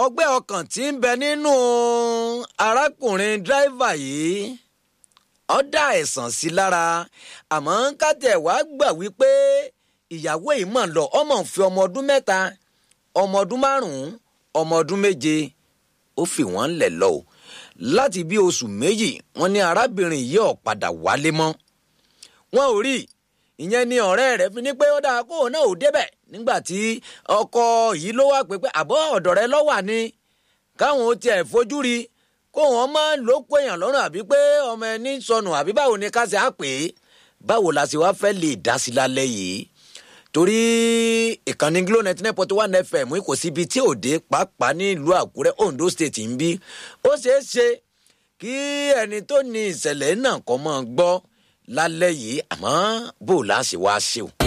ọgbẹ́ ọkàn tí ń bẹ nínú arákùnrin dírẹ́fà yìí ó dá ẹ̀sán sí lára àmọ́ kátẹ̀ wá gbà wípé ìyàwó yìí mọ̀ lọ ọmọ ń fi ọmọ ọdún mẹ́ta ọmọ ọdún márùn-ún ọmọ ọdún méje ó fi wọ́n lẹ̀ lọ o láti bí oṣù méjì wọ́n ní arábìnrin yìí ò padà wálé mọ́ wọn ò rí ìyẹn ni ọ̀rẹ́ rẹ̀ fi ní pé ó dáa kóun náà ò débẹ̀ nígbà tí ọkọ yìí ló wá pé pé àbọ̀ ọ̀dọ̀ rẹ lọ́wà ni káwọn ó tiẹ̀ fojú rí kóun ọmọ ló kó èèyàn lọ́rùn àbí pé ọmọ ẹni sọnù àbí báwo ni ká ṣe á pè é báwo la ṣe wá fẹ́ lè dá sí lálẹ́ yìí torí ìkànnì glo ninety nine point one fm kò síbi tí òde pàápàá nílùú àkúrẹ́ ondo state ń bí ó ṣeé ṣe kí ẹni tó ní ìṣẹ̀lẹ̀ náà kọ́ mọ́ gbọ́ lálẹ́ yìí àmọ́ bó o láṣẹ wá ṣe o.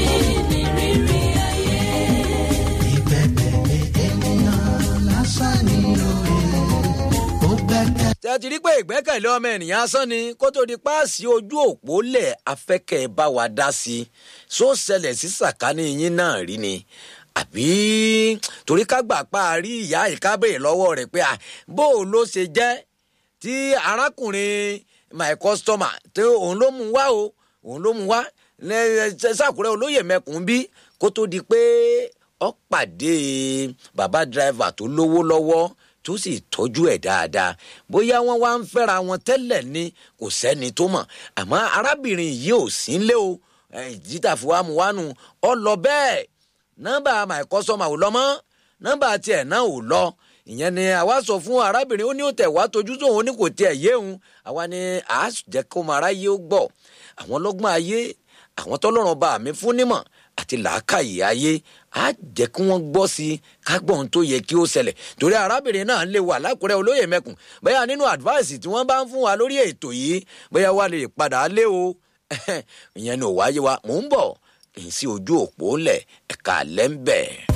tẹ́ ti rí pé ìgbẹ́kẹ̀lé ọmọ ènìyàn asán ni kó tó di páàsì ojú òpó lẹ̀ afẹ́kẹ́ bá wa dá sí i só ṣẹlẹ̀ sí sàkání yín náà rí ni àbí torí ká gbà pa àrí ìyá ìkábèrè lọ́wọ́ rẹ̀ pé bó o ló ṣe jẹ́ tí arákùnrin my customer tí òun ló mú wá o òun ló mú wá sàkúrẹ́ olóyè mẹ́kùn bí kó tó di pé ó pàdé bàbá dírẹ́fà tó lówó lọ́wọ́ tó sì tọ́jú ẹ̀ dáadáa bóyá wọ́n wá ń fẹ́ra wọn tẹ́lẹ̀ ni kò sẹ́ni tó mọ̀ àmọ́ arábìnrin yìí ò sí ń lé o ìjítà fún wa mú wánu ọ lọ bẹ́ẹ̀ nọ́mbà my customer ò lọ mọ́ nọ́mbà tiẹ̀ náà ò lọ ìyẹn ni àwa sọ fún arábìnrin ó ní ó tẹ̀ wá tójú tó òun ní kò tiẹ̀ yé òun àwa ni à á jẹ́ kó máa ráyé ó gbọ́ àwọn lọ́gbọ́n ayé àwọn tọ́lọ́run bá mi fún nímọ̀ àti làákàyè ayé á jẹ́ kí wọ́n gbọ́ sí i ká gbọ́ ohun tó yẹ kí ó ṣẹlẹ̀ torí arábìnrin náà lè wà lákùrẹ́ olóyè mẹ́kùn bóyá nínú advice tí wọ́n bá ń fún wa lórí ètò yìí bóyá wà lè padà lé o ìyẹn ni ò wáyé wa mò ń bọ̀ kì í sí ojú òpó lẹ̀ ẹ̀ka lẹ́ ń bẹ̀.